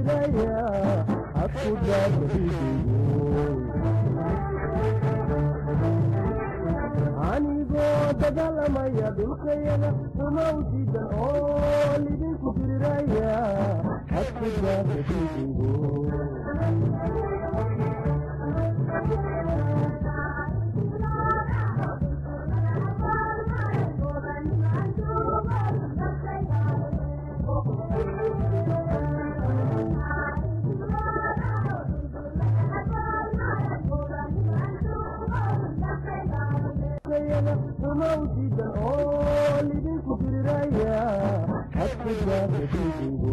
diriraya hadku daadaidigo anigoo dagaalamaya dhulkayada umawsidan oo lidinku diriraya hadku daadaidigo umawsidan oo lidinku diriraya hadku daadaidigo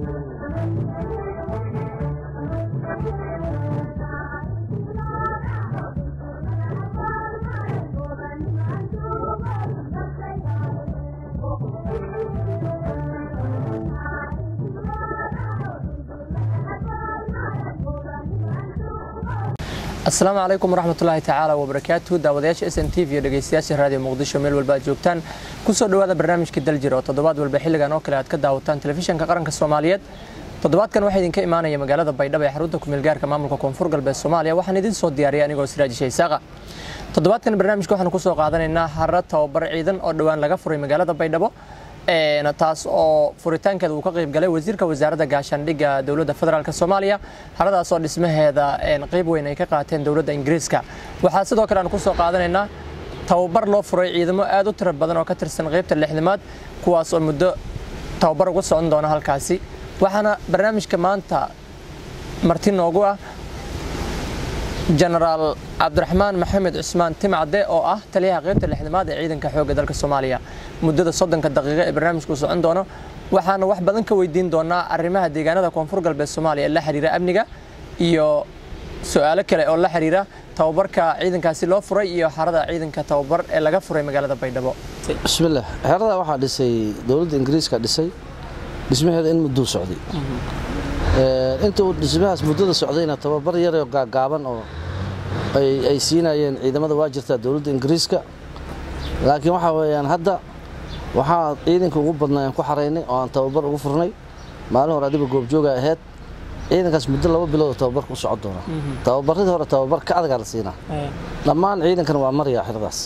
asalaamu calaykum waraxmatullaahi tacaala wabarakaatu daawadayaasha s n t v iyo dhegeystayaasha raadiyo muqdisho meel walba aad joogtaan kusoo dhowaada barnaamijka daljir oo toddobaad walba xilligan oo kale aad ka daawataan telefishanka qaranka soomaaliyeed toddobaadkan waxaa idinka imaanaya magaalada baydhabo ee xarunta kumeelgaarka maamulka koonfur galbeed soomaaliya waxaan idin soo diyaariyay anigoo siraaji shaysaaqa toddobaadkan barnaamijka waxaanu kusoo qaadanaynaa haro tababar ciidan oo dhowaan laga furay magaalada baydhabo taas oo furitaankeeda uu ka qayb galay wasiirka wasaaradda gaashaandhigga dowladda federaalk soomaaliya haradaas oo dhismaheeda qayb weyn ay ka qaateen dowladda ingiriiska waxaa sidoo kale aan kusoo qaadanaynaa tababar loo furay ciidamo aad u tiro badan oo ka tirsan qaybta lixdamaad kuwaas oo muddo tababar uga socon doona halkaasi waxaana barnaamijka maanta marti noogu ah jenaraal cabdiraxmaan maxamed cusmaan timcade oo ah taliyaha qaybta lixdamaad ee ciidanka xoogga dalka soomaaliya muddada soddonka daqiiqo ee barnaamijku socon doono waxaana wax badan ka weydiin doonaa arrimaha deegaanada koonfur galbeed soomaaliya ee la xiriira amniga iyo su-aalo kale oo la xiriira tababarka ciidankaasi loo furay iyo xarada ciidanka tababar ee laga furay magaalada baydhabo bismillaah xerada waxaa dhisay dowladda ingiriiska dhisay dhismaheeda in mudduu socday inta uu dhismahaas muddada socdayna tababar yaroo gaagaaban oo ay siinayeen ciidamada waa jirtaa dowladda ingiriiska laakiin waxaa weeyaan hadda waxaa ciidanka ugu badnaa aan ku xaraynay oo aan tababar ugu furnay maalin hore adiba goobjooga ahayd ciidankaas muddo laba bilood oo tababarka u socon doona tababaradii hore tababar ka adagaa la siinaa dhammaan ciidankana waa maryaa xeradaas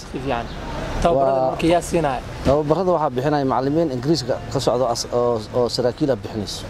tababarada waxaa bixinaya macalimiin ingiriiska ka socdo oo saraakiil ah bixinayso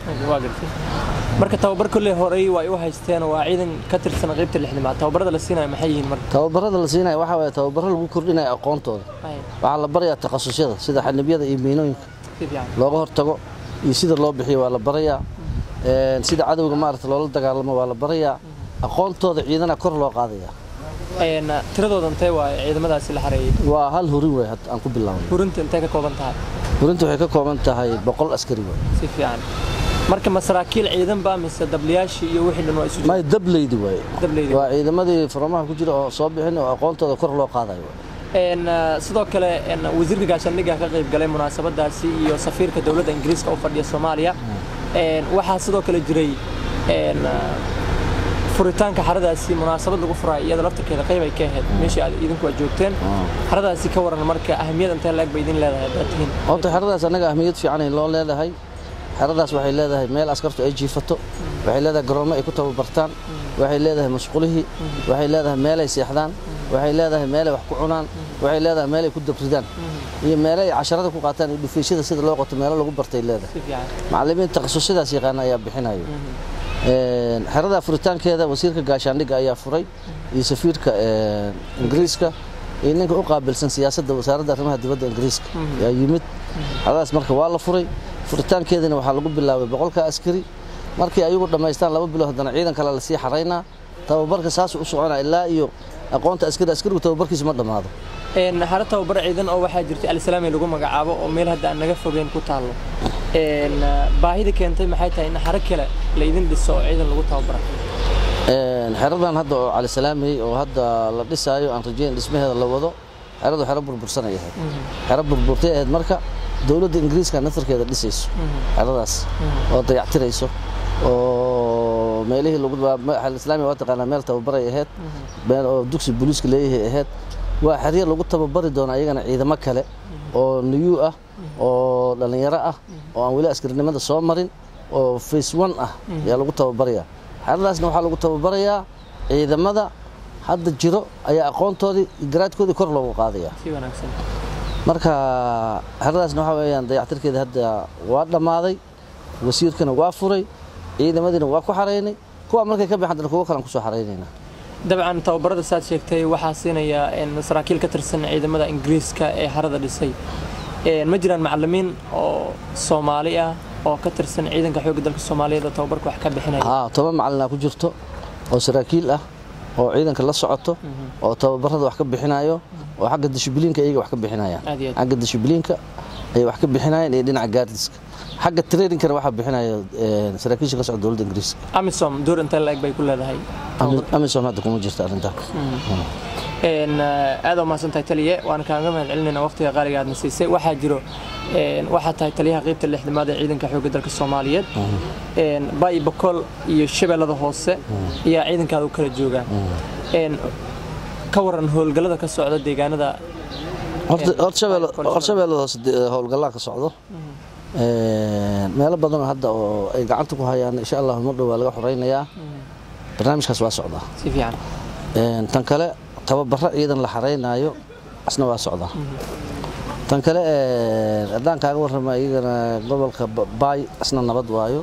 marka tababar kolley horey waa u haysteen waa ciidan ka tirsan qaybta lixdamaad tababarada la siinaya maxay yihiin marka tababarada la siinaya waxaa waye tababaro lagu kordhinaya aqoontooda waxaa la barayaa takhasusyada sida xanibiyada iyo miinooyinka looga hortago iyo sida loo bixiyo waa la barayaa sida cadowga maarata loola dagaalamo waa la barayaa aqoontooda ciidana kor loo qaadaya tiradooda intee waa ciidamadaasi la xareeyey waa hal hurin wey aan ku bilaabnay hurinta intee ka kooban tahay hurinta waxay ka kooban tahay boqol askari wey si fiican marka masaraakiil ciidan baa mise dablayaashii iyo wixii dhan waa isu may dableydi waaye Dableydi. waa ciidamadii furamaha ku jira oo soo bixin oo aqoontooda kor loo qaadayo waaye. Een, uh, sidoo kale een, wasiirka gaashaandhigga ka qayb galay munaasabadaasi iyo safiirka dowladda ingiriiska u fadhiya soomaaliya Een, waxaa sidoo kale jiray een, uh, furitaanka xaradaasi munaasabad lagu furay iyada laftarkeeda qayb ay ka ahayd meeshii aad idinku aad joogteen xaradaasi ka waran marka ahamiyad intee laeg bay idin leedahay haddaad tihiin horta xeradaas annaga ahmiyad fiican ay loo leedahay xeradaas waxay leedahay meel askartu ay jiifato waxay leedahay garoomo ay ku tababartaan waxay leedahay masqulihii waxay leedahay meel ay seexdaan waxay leedahay meel ay wax ku cunaan waxay leedahay meel ay ku dabridaan iyo meel ay casharada ku qaataan iyo dhufayshada sida loo qoto meelo lagu bartay leedahay si fiican macallimiin takhasusyadaas yaqaana ayaa bixinayo Een, xerada furitaankeeda wasiirka gaashaandhigga ayaa furay iyo safiirka een, ingiriiska iyo ninka u qaabilsan siyaasadda wasaaradda arrimaha dibadda ingiriiska ayaa yimid xeradaas marka waa la furay furitaankeedana waxaa lagu bilaabay boqolka askari markii ayagu dhammaystaan laba bilood haddana ciidan kale lasii xaraynaa tababarka saasuu u soconaa ilaa iyo aqoonta askari askarigu tababarkiisa ma dhammaado Een, xaro tababar ciidan oo waxaa jirtay alisalaami lagu magacaabo oo meel hadda aan naga fogeyn ku taallo Een, uh, baahida keentay maxay tahay in xaro kale la idin dhiso oo ciidan lagu tababara Een, xeradan hadda oo cali salaamey oo hadda la dhisaayo aan rajeyn dhismaheeda la wado xeradu xero burbursan ay ahayd xero burburtay ahayd marka dowladda ingiriiska nasarkeeda dhisayso xeradaas oo dayactirayso oo meelihii lagu islaamiga waa taqaanaa meel tababaray ahayd meel oo dugsi booliiska leeyahay ahayd waa xeryo lagu tababari doona iyagana ciidamo kale oo niyuu ah oo dhallinyaro ah oo aan weli askarinimada soo marin oo face one ah ayaa lagu tababarayaa xeradaasna waxaa lagu tababarayaa ciidamada hadda jiro ayaa aqoontoodii garaadkoodii kor loogu qaadaya si wanaagsan marka xeradaasna waxaa weeyaan dayactirkeeda hadda waa dhammaaday wasiirkana waa furay ciidamadiina waa ku xaraynay kuwa markay ka baxaan dana kuwo kalan kusoo xaraynayna dabcan tababarada saad sheegtay waxaa siinaya een, saraakiil ka tirsan ciidamada ingiriiska ee harada dhisay Een, ma jiraan macalimiin oo soomaali ah oo ka tirsan ciidanka xoogga dalka soomaaliyeed oo tababarka wax ka bixinaya haa toban macalina ku jirto oo saraakiil ah oo ciidanka la socoto oo tababarada wax ka bixinayo oo xagga dishibliinka iyaga wax ka bixinayaan Aad iyo aad. xagga dishibliinka ayay wax ka bixinayaan iyo dhinaca gaardiska xagga trainingkana waxaa bixinaya een, saraakiisha ka socda dowladda ingiriiska amisom door intee la-eg bay ku leedahay Ami- amisom hadda kuma jirta arrintan Een, eh, aad u mahadsantahay taliye waan kaaga mahad celinayna waqtiga qaaliga aadna siisay waxaa jiro een, waxaa tahay taliyaha qaybta lixdamaad ee ciidanka xoogga dalka soomaaliyeed Een, bay bakool iyo shabeellada hoose ayaa ciidankaada u kala joogaan Een, ka waran howlgallada ka socda deegaanada horta Een, horta shabeelle- Bay- horta shabeellada hoose de- howlgallaa ka socdo Een, meelo badan oo hadda oo ay gacanta ku hayaan insha allah mar dhow waa laga xoreynayaa barnaamijkaas waa socdaa si fiican Een, tan kale tababaro ciidan la xareynayo asna waa socdaa tan kale een, haddaan kaaga warrama iyagana gobolka Ba- baay asna nabad waayo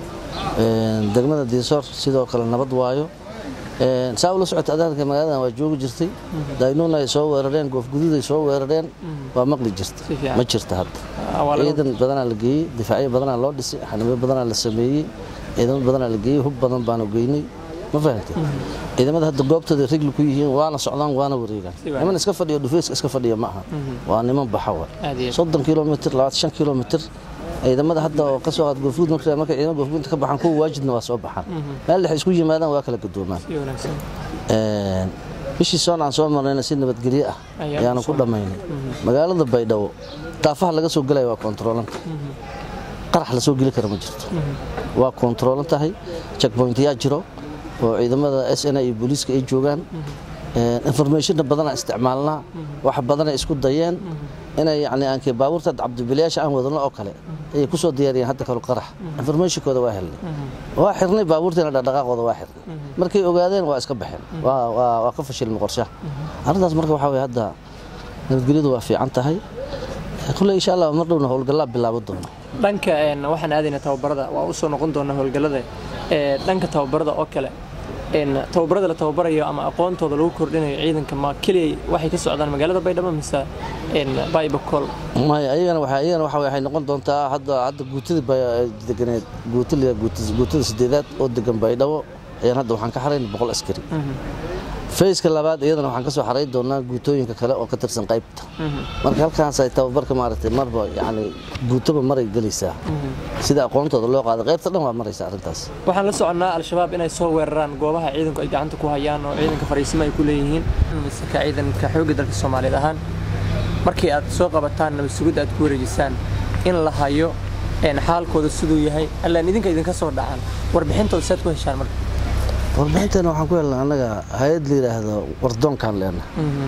Een, degmada diisoor sidoo kale nabad waayo Een, saa ula socota adaanka magaaladan waa joogi jirtay daynuun ay soo weerareen goofguduud ay soo weerareen waa maqli jirta Si fiican. ma jirta hadda Ah, waa laga- ciidan badanaa la geeyey difaacyo badanaa loo dhisay xanimo badanaa la sameeyey ciidamo badanaa la geeyey hub badan baanu geynay ma fahamtay ciidamada hadda goobtooda rigli ku yihiin waana socdaan waana wareegaan Si wanaagsan. niman iska fadhiyo dhufeyska iska fadhiya ma aha waa niman baxa wa Aad iyo aad. soddon kilomitr labaatan shan kilomitr ciidamada hadda oo kasoo qaad goofguud marka markay ciidamada goofguudta ka baxaan kuwa waajidna waa soo baxaan meel dhex isku yimaadaan waa kala gadoomaan si wanaagsan Een, bishii soon aan soo marnayna si nabadgelyo ah Ayaan ayaanu soo ku dhammaynay magaalada baydhabo daafaha laga soo gelaya waa kontaroolanta qarax la soo geli kara ma jirto waa kontaroolan tahay checkpointyaa jiro oo ciidamada s n iyo booliiska ay joogaan informationna badanaa isticmaalnaa wax badanay isku dayeen inay yani aanke baabuurta cabdibilayaasha aan wadano oo kale ayay kusoo diyaariyeen hadda kale qarax informationkooda waa helnay waa xirnay baabuurteena dhaqdhaqaaqooda waa xirnay markay ogaadeen waa iska baxeen waa waa waa ka fashilmay qorshaha arrintaas marka waxaa weye hadda nabadgelyadu waa fiican tahay kulle insha allah mar dhowna howlgallaa bilaabo doono dhanka een, waxaan aadaynaa tababarada waa usoo noqon doonaa howlgallada ee, dhanka tababarada oo kale een, tababarada la tababarayo ama aqoontooda lagu kordhinayo ciidanka ma keliya waxay ka socdaan magaalada baydhabo mise een, baybakol maya ayagana waxa ayagana waxa waxay noqon doontaa hadda hadda guutida bay deganeed guutida guutada sideedaad oo degan baydhabo ayaan hadda waxaan ka xarayn boqol askari fayska labaad iyadana waxaan ka soo xarayn doonaa guutooyinka kale oo ka tirsan qaybta marka halkaas ay tababarka maaragtay marba yacni guutoba maray gelaysaa sida aqoontooda loo qaaday qaybta dhan waa maraysa arrintaas waxaan la soconnaa al-shabaab inay soo weeraraan goobaha ciidanku ay gacanta ku hayaan oo ciidanka fariisimo ay ku leeyihiin mise ka ciidanka xoogga dalka soomaaliyeed ahaan markii aad soo qabataan nabad sugidda aad ku wareejisaan in la hayo een, xaalkooda siduu yahay allaan idinka idinka soo dhacaan warbixintooda saad ku heshaan marka warbixinteena waxaan ku helnay annaga hay-ad la yidhaahdo wardoonkaan leenahay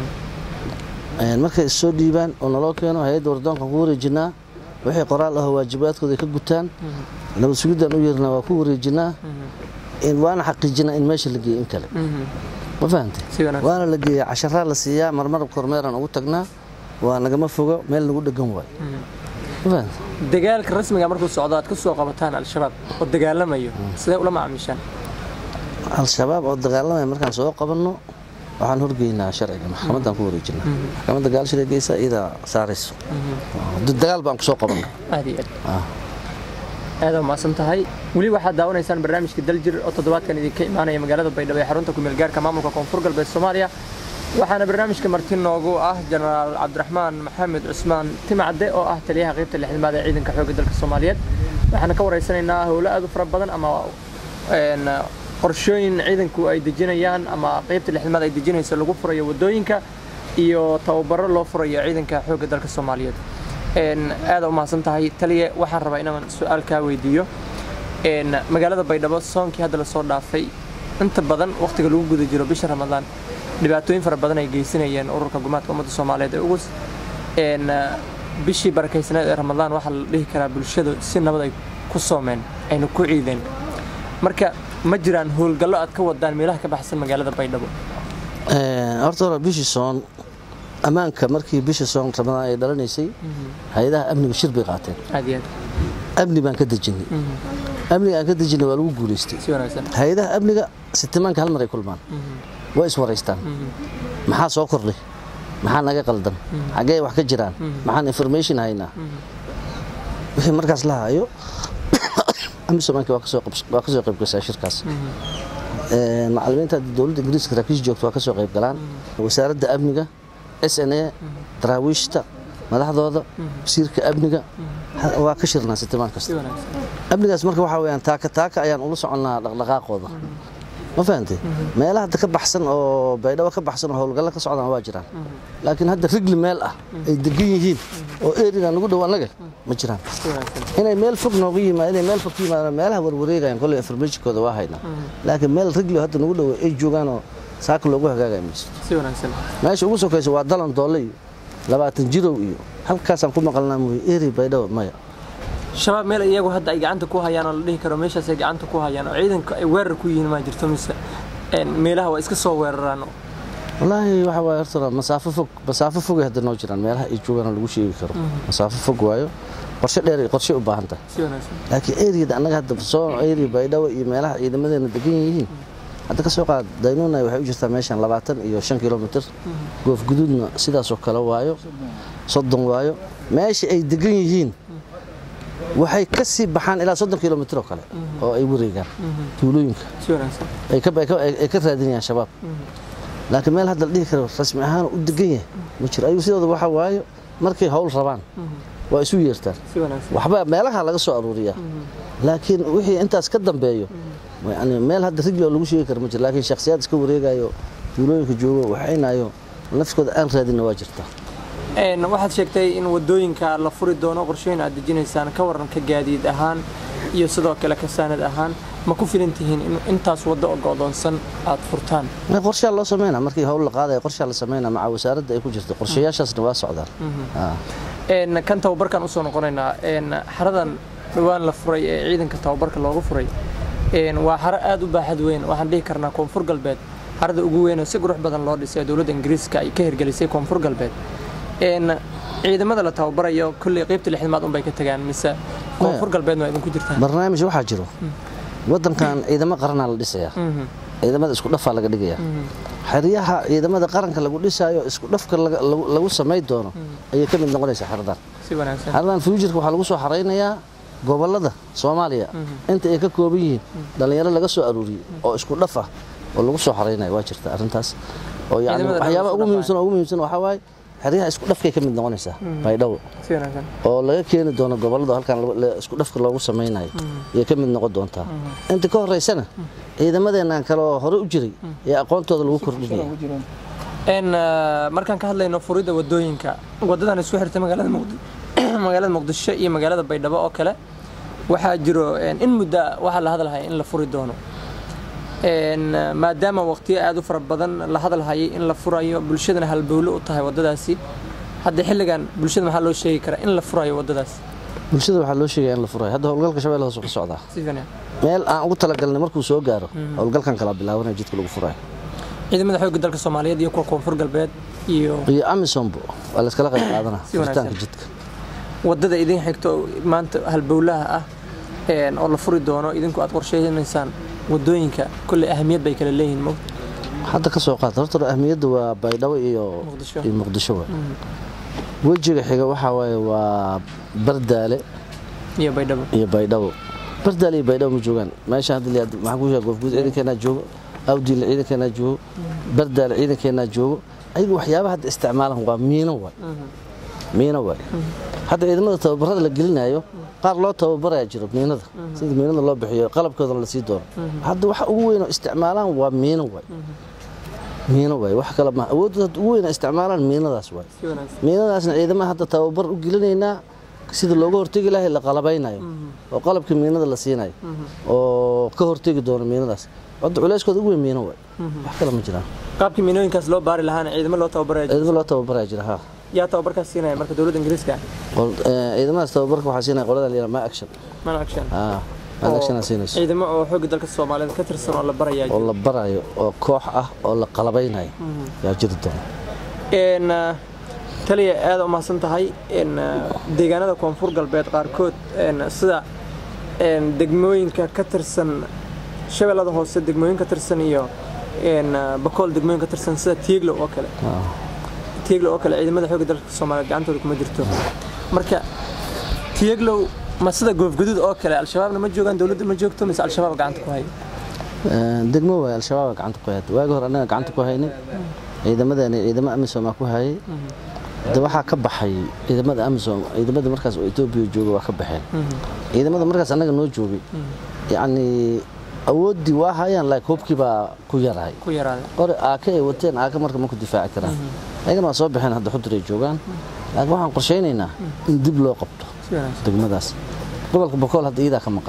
Een, markay is soo dhiibaan oo naloo keeno hay-adda wardoonkaan ku wareejinaa wixii qoraal ahoo waajibaadkooda ay ka gutaan nabad sugiddan u yeernaa waa ku wareejinaa in waana xaqiijinaa in meesha la geeyo in kale ma fahantay Si wanaagsan. waana la geeyaa casharaa la siiyaa marmar kormeeraan ugu tagnaa waa nagama fogo meel nagu dhegan waay ma fahantay dagaalka rasmiga markuu socdo aad ka soo qabataan al-shabaab oo dagaalamayo sidee ula macaamiishaan al-shabaab oo dagaalamaya markaan soo qabanno waxaan horgeynaa sharciga maxkamaddaan ku wareejinaa maxkamadda gaalshida geysa iyadaa saarayso dagaal baan kusoo qabanna aad iyo aad aad umaasan tahay weli waxaad daawanaysaan barnaamijka daljir oo toddobaadkan idinka imaanaya magaalada baydhabo ee xarunta kumeel gaarka maamulka koonfur galbeed soomaaliya waxaana barnaamijka marti noogu ah jenaraal cabdiraxmaan maxamed cusmaan timacde oo ah taliyaha qaybta lixdamaad ee ciidanka xoogga dalka soomaaliyeed waxaana ka waraysanaynaa howlo aad u fara badan ama een, qorshooyin ciidanku ay dejinayaan ama qaybta lixdamaad ay dejinayso lagu furayo wadooyinka iyo tababaro loo furayo ciidanka xoogga dalka soomaaliyeed een, aada umahadsan tahay taliye waxaan rabaa inaan su-aal kaa weydiiyo een, magaalada baydhabo soonkii hadda lasoo dhaafay inta badan waqtiga lagu guda jiro bisha ramadaan dhibaatooyin fara badan ay geysanayeen ururka gumaadka ummadda soomaaliyeed ee ugus een, bishii barakaysanayd ee ramadaan waxaa la dhihi karaa bulshadu si nabad ay ku soomeen ayna ku ciideen marka ma jiraan howlgallo aad ka wadaan meelaha ka baxsan magaalada baydhabo Een, horta hore bishii soon ammaanka markii bishii soon ramadaan ay dhalanaysay hay-adaha amniga shir bay qaateen aad iyo aad amni baan ka dejinay amniga aan ka dejinay waa lagu guulaystay si wanaagsan hay-adaha amniga sitimaanka hal mar ay kulmaan way iswaraystaan maxaa soo kordhay maxaa naga qaldan xaggee wax ka jiraan maxaan information haynaa wixii markaas la hayo amisomaanki waa kasoo qabs- waa kasoo qayb gashaa shirkaas Een, macallimiinta hadda dowladda ingiriiska saraakiisha joogta waa kasoo qayb galaan wasaaradda amniga s n a daraawiishta madaxdooda wasiirka amniga ha- waa ka shirnaa sitimaan si kasta wanaagsan amnigaas marka waxaa weyaan taaka taaka ayaan ula soconnaa dhaqdhaqaaqooda ma fahantay meelaha hadda ka baxsan oo baydhabo ka baxsan oo howlgalla ka socdaan waa jiraan laakiin hadda rigli meel ah ay degan yihiin oo eriga nagu dhow annaga ma jiraan si wanaagsan inay meel fog nooga yimaad inay meel fog ka yimaadaan meelaha warwareegayaan kolley informationkooda waa haynaa laakiin meel rigli hadda nagu dhow ay joogaan oo saaka loogu hagaagaya mayso si wanaagsan meesha ugu sokaysa waa dalan doolle iyo labaatan jirow iyo halkaasaan ku maqalnaa mooye eri baydhabo maya shabaab meel iyagu hadda ay gacanta ku hayaan oo la dhihi karo meeshaas ay gacanta ku hayaan oo ciidanka ay weerar ku yihiin ma jirto mise een, meelaha waa iska soo weeraraan oo wallaahi waxa waaye horta masaafo fog masaafo fogay hadda noo jiraan meelaha ay joogaan oo lagu sheegi karo masaafo fog waayo qorshe dheer iyo qorshe u baahan tahay si wanaagsan laakiin eriyada annaga hadda soo eri baydhabo iyo meelaha ciidamadeena degan yihiin hadda ka soo qaad daynuunay waxay u jirtaa meeshan labaatan iyo shan kilomitir goof guduudna sidaasoo kale waayo soddon waayo meesha ay degan yihiin waxay ka sii baxaan ilaa soddon kilomitir oo kale oo ay wareegaan tuulooyinka si wanaagsan ay ka- ay ka- ay ka raadinayaan shabaab laakiin meel hadda la dhihi karo rasmi ahaan u degan yahay ma jiro ayagu sidooda waxa waayo markay howl rabaan waa isu yeertaan si wanaagsan waxba meelaha laga soo aruuriyaa laakiin wixii intaas ka dambeeyo yani meel hadda rigli oo lagu sheegi karo ma jiro laakiin shakhsiyaad iska wareegayo tuulooyinka joogo waxaynayo nafskooda aan raadinna waa jirtaa Een, waxaad sheegtay in wadooyinka la furi doono qorshooyin aad dejinaysaan ka waranka gaadiid ahaan iyo sidoo kale kasaanad ahaan ma ku filan tihiin in intaas waddo oo go'doonsan aad furtaan Ma qorshaha loo sameynaa markii howl la qaadaya qorshaha la sameynaa maca wasaaradda ay ku jirto qorshayaashaasna waa socdaan Ah. Een, kan tababarkan usoo noqonaynaa een, xaradan dhowaan la furay ee ciidanka tababarka loogu furay een, waa xaro aad u baaxad weyn waxaan dhihi karnaa koonfur galbeed xarada ugu weyn oo si qurux badan loo dhisay ee dowladda ingiriiska ay ka hirgelisay koonfur galbeed een, ciidamada la tababarayo kolley qaybta lixdamaad unbay ka tagaan mise koonfur galbeedna waa idinku jirtaan barnaamij waxaa jiro wadankan ciidamo qaranaa la dhisayaa ciidamada isku dhafaa laga dhigayaa xeryaha ciidamada qaranka lagu dhisaayo isku dhafka laga- lagu lagu samay doono ayay ka mid noqonaysaa xeradan si wanaagsan xeradan fuujirka waxaa lagu soo xaraynayaa gobolada soomaaliya inta ay ka kooban yihiin dhallinyaro laga soo aruuriyey oo isku dhaf ah oo lagu soo xaraynaya waa jirta arrintaas oo yani Ciidamada waxyaabaha lagu ugu soo muhiimsan oo ugu muhiimsan waxaa waaye xeryaha isku dhafkay ka mid noqonaysaa baydhabo si wanaagsan oo laga keeni doono gobolada halkan lagu- la- isku dhafka loogu samaynayo ayay ka mid noqon doontaa inta ka horeysana ciidamadeennan kale oo hore u jiray ee aqoontooda lagu kordhinaya een eh, markaan ka hadlayno furidda wadooyinka wadadan isku xirta magaalada muqdi magaalada muqdisho iyo magaalada baydhabo oo kale waxaa jiro een, in muddo ah waxaa la hadalhaya in la furi doono een eh, maadaama waqtiyo aad u fara badan la hadalhayay in la furayo bulshadana halbowle u tahay wadadaasi hadda xilligan bulshada maxaa loo sheegi karaa in la furayo wadadaas bulshada waxaa loo sheegaya in la furayo hadda howlgalka shabeelle hoose ka socdaa si fiican meel aan ugu talagalnay markuu soo gaaro howlgalkan kala bilaabanaya jidka lagu furayo ciidamada xoogga dalka soomaaliyeed iyo kuwa koonfur galbeed iyo iyo amisombo waa layskala qayb qaadanaa Si wanaagsan. furitaanka jidka wadada idin xigto oo maanta halbowlaha ah een, oo la furi doono idinku aad qorsheynaysaan wadooyinka kolley ahamiyad bay kala leeyihiin mo hadda ka soo qaata horta ahmiyadda waa baydhabo iyo Muqdisho. iyo muqdisho waay wejiga xiga waxaa waaye waa bardaale iyo baydhabo iyo baydhabo bardaale iyo baydhabo ma joogaan meesha hadda la yidhaahdo- maxaan ku sheegaa goofguud ciidankeenaa joogo awdiile ciidankeenaa joogo bardaale ciidankeenaa joogo ayagu waxyaabaha hadda isticmaalan waa miino waay miino waay hadda ciidamada tababarada la gelinayo qaar loo tababaraya jiro miinada sida miinada loo bixiyo qalabkoodana la sii doono hadda waxa ugu weyn oo isticmaalaan waa miino waay miino waay wax kale ma awoodda hadda ugu weyn oo isticmaalaan miinadaas waay si wanaagsan miinadaasna ciidamaha hadda tababar u gelinaynaa sida looga hortegi lahay la qalabaynayo oo qalabka miinada la siinayo oo ka hortegi doono miinadaas hadda culeyskooda ugu weyn miino waay wax kale ma jiraan qaabkii miinooyinkaas loo baari lahaana ciidamo loo tababaraya ciidamo loo tababaraya jira ha yaa tababarkaas siinaya marka dowladda ingiriiska Qol- eh, ciidamadaas tababarka waxaa siinaya qolada la yidhaha ma action mana action Ah, election siinayso ciidamo oo xoogga dalka soomaaliyeed ka tirsan oo la barayaa oo la barayo oo koox ah oo la qalabaynayo yaa jiri doona een taliya aad u mahadsan tahay een deegaanada koonfur galbeed qaarkood een sida een degmooyinka ka tirsan shabeellada hoose degmooyin ka tirsan iyo een bakool degmooyin ka tirsan sida tiiglo oo kale tiiglo oo kale ciidamada xoogga dalka soomaaliyeed gacantooda kuma jirto marka tiiglow ma sida goofguduud oo kale al-shabaabna ma joogaan dowladda ma joogto mise al-shabaab gacanta ku haya degmo waay al-shabaab gacanta ku hayay waagi hore annaga gacanta ku haynay ciidamadeena ciidamo amisom ku hayay de waxaa ka baxay ciidamada amisom ciidamada markaas oo etoobiya jooga waa ka baxeen ciidamada markaas annaga noo joogay yacni awooddii waa hayaan laakiin hubkii baa ku yaraay ku yaraaday qori aaka ay wateen aaka marka ma ku difaaci karaan ayagana waa soo baxeen hadda xudur ay joogaan laakiin waxaan qorshaynaynaa in dib loo qabto si wanaagsan degmadaas gobolka bokool hadda iyadaa ka maqan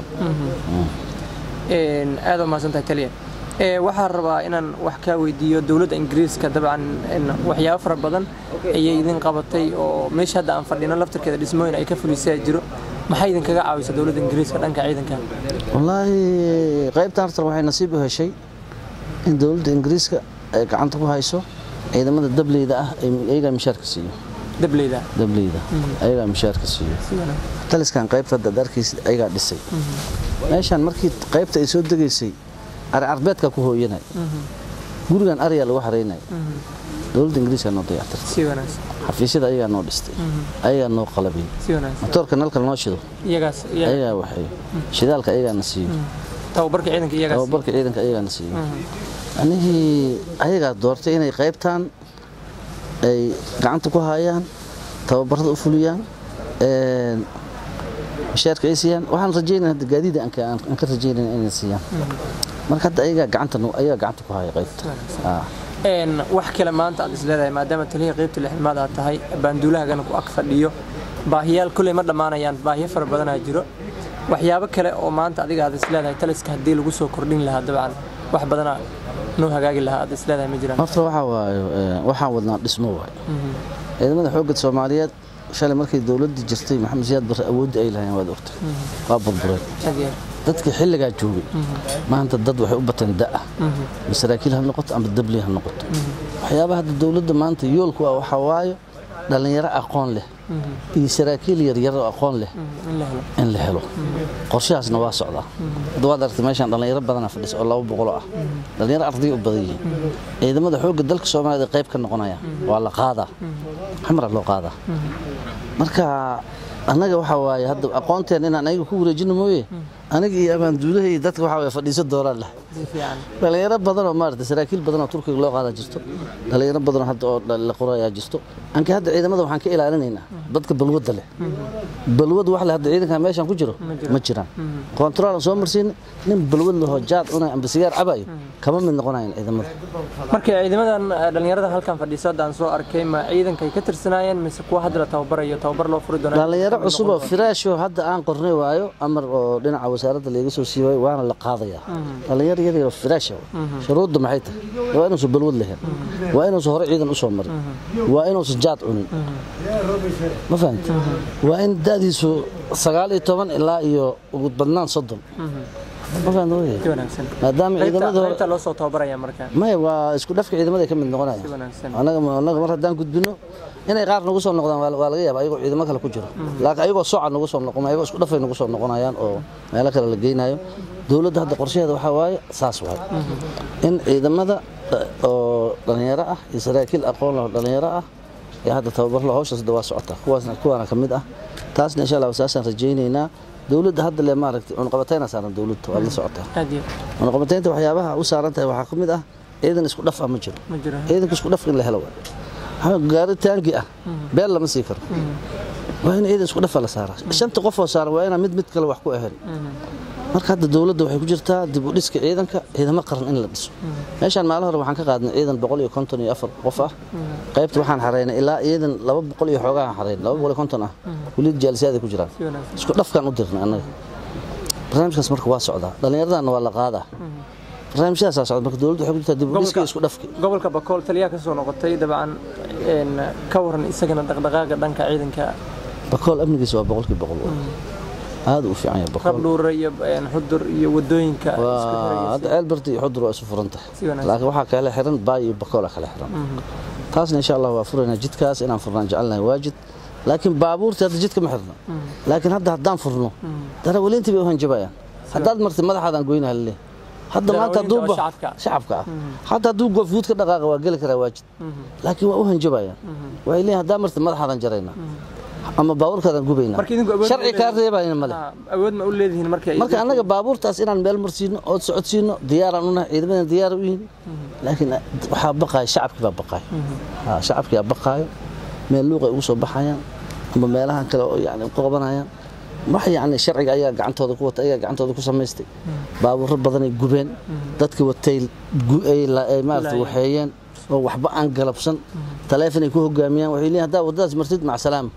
een aad u mahadsan tahay taliya ee waxaan rabaa inaan wax kaa weydiiyo dowladda ingiriiska dabcan een waxyaabo fara badan ayay idin qabatay oo meesha hadda aan fadhino laftarkeeda dhismooyin ay ka fulisay jiro maxay idinkaga caawisa dowladda ingiriiska dhanka ciidanka wallaahi qaybta hartar waxay nasiib u heshay in dowladda ingiriiska ay gacanta ku hayso ciidamada dableyda ah ay ayagaa mishaarka siiyo dableyda dableyda ayagaa mishaarka siiyo si wanaagsan taliskan qaybta hadda ad arkaysid ayagaa dhisay meeshaan markii qaybta ay soo degaysay ari carbeedka ku hooyanay gurigan ariyaa lagu xaraynay dowladda ingiriiska noo dayactirtay si wanaagsan xafiisyada ayagaa noo dhistay ayagaa noo qalabiyey si wanaagsan matoorka nalka noo shido iyagaas iyaga ayagaa waxeeyo shidaalka ayagaana siiyo tababarka ciidanka iyagaas tababarka ciidanka ayagaana siiyo anigii ayagaa doortay inay qaybtaan ay gacanta ku hayaan tababarada u fuliyaan een, mishaarka ay siiyaan waxaan rajaynaya hadda gaadiida aan ka- aan ka rajaynaya inay siiyaan marka hadda ayagaa gacanta nu- ayagaa gacanta ku haya qaybta Ah. een wax kale maanta aad isleedahay maadaama taliya qaybta lixmaad aad tahay baanduulahagana ku ag fadhiyo baahiyaal kulley ma dhammaanayaan baahiyo fara badanaa jiro waxyaabo kale oo maanta adiga aad isleedahay taliska haddii lagu soo kordhin lahaa dabcan wax badanaa noo hagaagi lahaa aad isleedahay ma jiraan horta waxaa waayo ee, waxaan wadnaa dhismo waayo ciidamada xoogga soomaaliyeed shalay markay dowladda jirtay maxamed siyaad barre awoodda ay lahayn waad ogtay waa burbureen aad iyo aad. dadkii xilligaa joogay maanta dad waxay u bateen da'a masaraakiil ha noqoto ama dabli ha noqoto waxyaabaha hadda dowladda maanta yoolku ah waxaa waayo dhallinyaro aqoon leh iyo saraakiil yaryar oo aqoon leh in la helo in la helo qorshahaasna waa socdaa hadda waad aragtay meeshaan dhallinyaro badana fadhisa oo laba boqoloo ah dhallinyaro arday u badan yihiin ciidamada xoogga dalka soomaaliyad qayb ka noqonaya waa la qaadaa xamra loo qaadaa marka annaga waxaa waaye hadda aqoonteen inaan ayaga ku wareejino mooye aniga iyo abaanduulaha iyo dadka waxaa waaye fadhiiso dooraan leh si fiican dhalinyaro badan oo maarata saraakiil badan oo turkiga loo qaadaa jirto dhalinyaro badan oo hadda oo la qorayaa jirto anka hadda ciidamada waxaan ka ilaalinaynaa dadka balwadda leh balwad wax leh hadda ciidankan meeshaan ku jiro ma jiraan kontaroolan soo marsiin nin balwad lahoo jaad cunay amba sigaar cabayo kama mid noqonayan ciidamada marka ciidamadan eh, dhallinyarada halkan fadhiisa hadda aan soo arkay ma ciidankay ka tirsanaayeen mise kuwa hadda la tababarayo tababar loo furi doona dhalinyaro cusub oo firaasho hadda aan qornay waayo amar oo dhinaca wasaaradda laga soo siibay waana la qaadayaa dhalinyaro yar yar oo firaasha shuruudda maxay tahay waa inuusan balwad lahayn waa inuusan hore ciidan u soo marin waa inuusan jaad cunin ma fahamta waa in da'diisu sagaal iyo toban ilaa iyo ugu badnaan soddon ma fahamta wey si wanaagsan maadaama ciidamada hore qaybta loo soo tababaraya marka maya waa isku dhafka ciidamada ay ka mid noqonaya si wanaagsan anaga anaga mar haddaan gudbino inay qaar nagu soo noqdaan waa waa laga yaaba ayagoo ciidamo kale ku jiro laakiin ayagoo soca nagu soo noqon ayagoo isku dhafay nagu soo noqonayaan oo meelo kale la geynayo dowladda hadda qorshaheeda waxaa waaye saas waaye in ciidamada eh, oo dhalinyaro ah iyo saraakiil aqoon leh oo dhalinyaro ah ee hadda tababarlo hawshaas hadda waa socotaa kuwaasna kuwaana ka mid ah taasna insha allah saasaan rajaynaynaa dowladda hadda le maaragtay cunqabatayna saaran dowladda waa la socotaa aad iyo cunqabataynta waxyaabaha u saaran tahay waxaa ka mid ah ciidan isku dhaf ah ma jiro ma jiro ciidanka isku dhaf in la helo waay. waxaa gaari taangi ah beel lama sii karo waa in ciidan isku dhafa la saaraa shanta qof oo saaran waa inaan mid mid kale wax ku ahayn marka hadda dowladda waxay ku jirtaa dib u dhiska ciidanka ciidamo qaran in la dhiso meeshaan maalin hore waxaan ka qaadnay ciidan boqol iyo konton iyo afar qof ah qaybta waxaan xareynay ilaa ciidan laba boqol iyo xoogaa xareyn laba boqol iyo konton ah weliid jaalisiyaad ay ku jiraan si wanaagsan isku dhafkaan u dirnay annaga barnaamijkaas marka waa socdaa dhallinyaradanna waa la qaadaa barnaamijyadaasaa socda marka dowladda waxay ku jirtaa dib u dhiska iyo isku dhafki gobolka bakool taliyaa ka soo noqotay dabcan een ka waran isagana dhaqdhaqaaqa dhanka ciidanka bakool amnigiisa waa boqolkii boqol aad u fiican yahay bakool rabdhuure iyo een, xudur iyo wadooyinka isku waa xiraya hadda ceelbarti iyo xudur waa isu furan tahay Si wanaagsan. laakiin waxaa kale xiran baay iyo bakoola kale xiran taasna insha allah waa furaynaa jidkaas inaan furnaan jecelnahay waajid laakiin baabuurta hadda jidka ma xirno laakiin hadda haddaan furno dana weliintii bay u hanjabayaan haddaad martid madaxaadaan goynaha lale hadda maanta hadduu Darawaliinta oo ba- shacabka ah. shacabka ah hadda hadduu goofuud ka dhaqaaqa waa geli karaa waajid laakiin waa u hanjabayaan waxay leeyihin haddaa martid madaxaadaan jaraynaa ama baabuurkaadaan gubaynaa Marka idinku awood sharci ma kaa leedihiin? reebayna male Ah, awood ma u leedihiin marka ay marka idinku- annaga baabuurtaas inaan meel marsiino ood socodsiino diyaaraan unahay ciidamadan diyaar u yihin laakiin waxaa baqaaya shacabkii baa baqaaya Ha, shacabkii baa baqaayo meel luuqay ugu soo baxayaan ama meelahan kale oo yani ku qabanayaan wax yani sharciga ayaa gacantooda ku wata ayaa gacantooda ku samaystay baabuuro badanay gubeen dadka watay gu- ay la- ay maarata Laayeen. waxeeyeen oo waxba aan galabsan taleefonay ku hogaamiyaan waxay leeyihin haddaa waddadaas martid mac salaama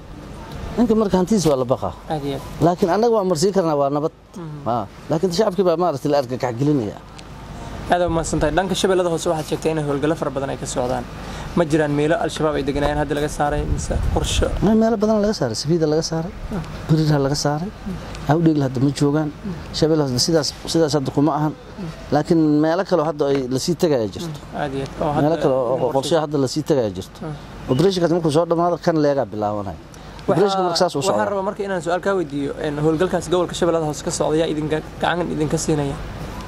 ninka marka hantidiisa waa la baqaa aad iyo aad. laakiin annaga waan marsiin karnaa waa nabad Ha, laakiin shacabkii baa maaragtay la argagax gelinaya aad u mahadsantahay dhanka shabeellada hoose waxaad sheegtay in howlgallo fara badan ay ka socdaan ma jiraan meelo al-shabaab ay deganayaan hadda laga saaray mise qorsho Ma meelo badan laga saaray safiida laga saaray beriraa laga saaray awdhigl hadda ma joogaan shabeel hadda sidaas sidaas hadda kuma ahan laakiin meelo kale oo hadda ay lasii tegaya jirto aad iyo aad oo hadda meelo kale oo in qorshe hadda lasii tegaya jirto operatiinkaas markuu soo dhammaado kan leegaa bilaabanaya operatiinka marka saas u waxaan socda rabaa marka inaan su-aal kaa weydiiyo een, howlgalkaas gobolka shabeellada hoose ka socda yaa idinka gacan idinka siinaya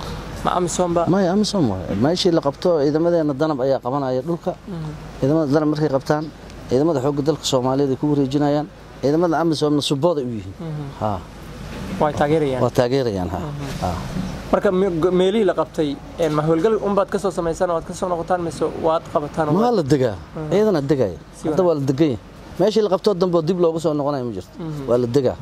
ma amisoomba maya amisom waay meeshii la qabto ciidamadeena danab ayaa qabanaya dhulka ciidamada danab markay qabtaan ciidamada xoogga dalka soomaaliyeed ay ku wareejinayaan ciidamada amisomna subooday u yihiin ha way taageerayaan waa taageerayaan ha ha marka me- go- meelihii la qabtay een, ma howlgal unbaad ka soo samaysaan oo aad ka soo noqotaan mise waad qabataan oo ma waa waad- la degaa ciidana degaya hadda waa la deganya meeshii la qabtoo dambe oo dib loogu soo noqonayo ma jirto waa la degaa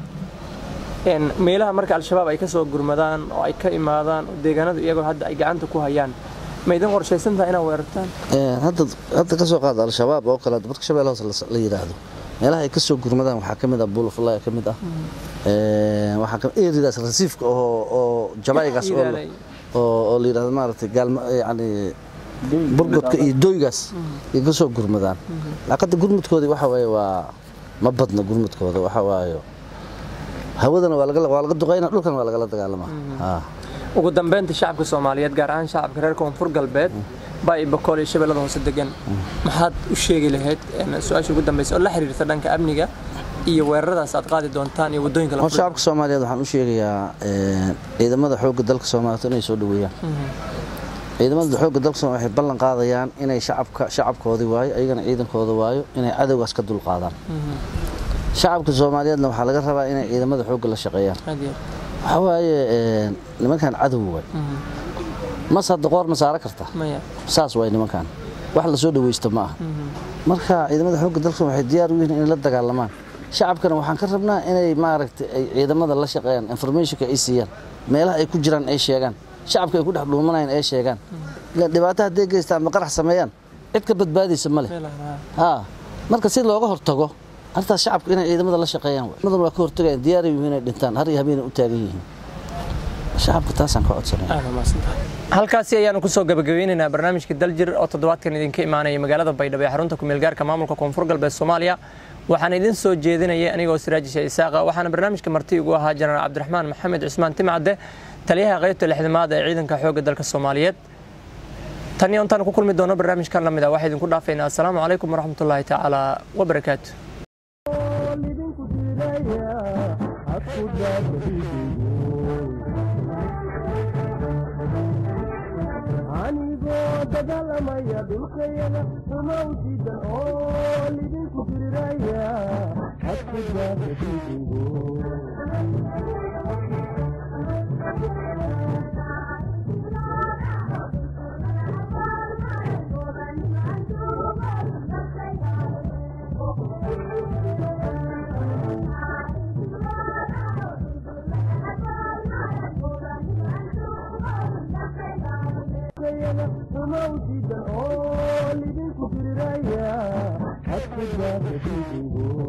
een, meelaha marka al-shabaab ay ka soo gurmadaan oo ay ka imaadaan oo deegaanadu iyagoo hadda ay gacanta ku hayaan ma idin qorshaysan tahay inaad weerartaan Ee, hadda hadda ka soo qaada al-shabaab oo kale marka shabeelle hoose la- la yidhaahdo meelaha ay ka soo gurmadaan waxaa ka mid ah buulafulaya ka mid ah Ee, waxaa ka eridaas rasiifka oo oo jabaygaas oo la- Ilaalay. oo oo la yidhaahdo maaragtay gaalma yani burgodka iyo doygaas ay ka soo gurmadaan laqada gurmudkoodii waxa waaye waa ma badna gurmudkooda waxa waaye hawadana waa laga waa laga duqeynaa dhulkana waa lagala dagaalamaa Ha. ugu dambeynta shacabka soomaaliyeed gaar ahaan shacabka reer koonfur galbeed baa i bakool iyo shabeellada hoose degan maxaad u sheegi lahayd een, su-aasha ugu dambeysa oo la xiriirta dhanka amniga iyo weeraradaas aad qaadi doontaan iyo waddooyinka la Hor furi shacabka Soomaaliyeed waxaan u sheegayaa ee, ciidamada xoogga dalka Soomaaliyeed inay soo dhaweeyaan. Ciidamada xoogga dalka Soomaaliyeed waxay ballan qaadayaan inay shacabka shacabkoodii waayo ayagana ciidankooda waayo inay cadowgaas ka dul qaadaan. Shacabka Soomaaliyeedna waxaa laga rabaa inay ciidamada xoogga la shaqeeyaan. Aad iyo Waxa waaye ee, nimankan cadow waay. Mas hadda qoor ma saara karta. aad. maya Saas waay nimankan. Wax la soo dhaweysto ma aha. Marka ciidamada xoogga dalka waxay diyaar u yihiin inay la dagaalamaan. shacabkana waxaan ka rabnaa inay maaragtay ay ciidamada la shaqeeyaan informationka ay siiyaan meelaha ay ku jiraan ay sheegaan shacabka ay ku dhex dhuumanayaan ay sheegaan ilaan dhibaato hadday geystaan ama qarax sameeyaan cid ka badbaadaysa ma leh meelaha ha marka si looga hortago arrintaas shacabka inay ciidamada la shaqeeyaan waay. ciidamadan waa ka hortagayaan diyaar ay yihiin inay dhintaan har iyo habeenay u taagan yihiin shacabka taasaan ka codsanaya aad umahadsantahay halkaasi ayaanu kusoo gabagabeynaynaa barnaamijka daljir oo toddobaadkan idinka imaanaya magaalada baydhabo ee xarunta kumeel gaarka maamulka koonfur galbeed soomaaliya waxaan idin soo jeedinayay anigoo siraajisha isaaqa waxaana barnaamijka marti ugu ahaa jenaraal cabdiraxmaan maxamed cismaan timcadde taliyaha qaybta lixdamaad ee ciidanka xoogga dalka soomaaliyeed tan iyo intaan ku kulmi doono barnaamijkan lamid ah waxaa idinku dhaafaynaa asalaamu calaykum waraxmatullaahi tacaala wabarakaatu idinku diidaya hadku anigoo dagaalamaya dhulkayada uma ujidan oo lidinku diriraya hadku daadadiidigo uma ujidan oo lidinku diriraya hadku daadadiidigo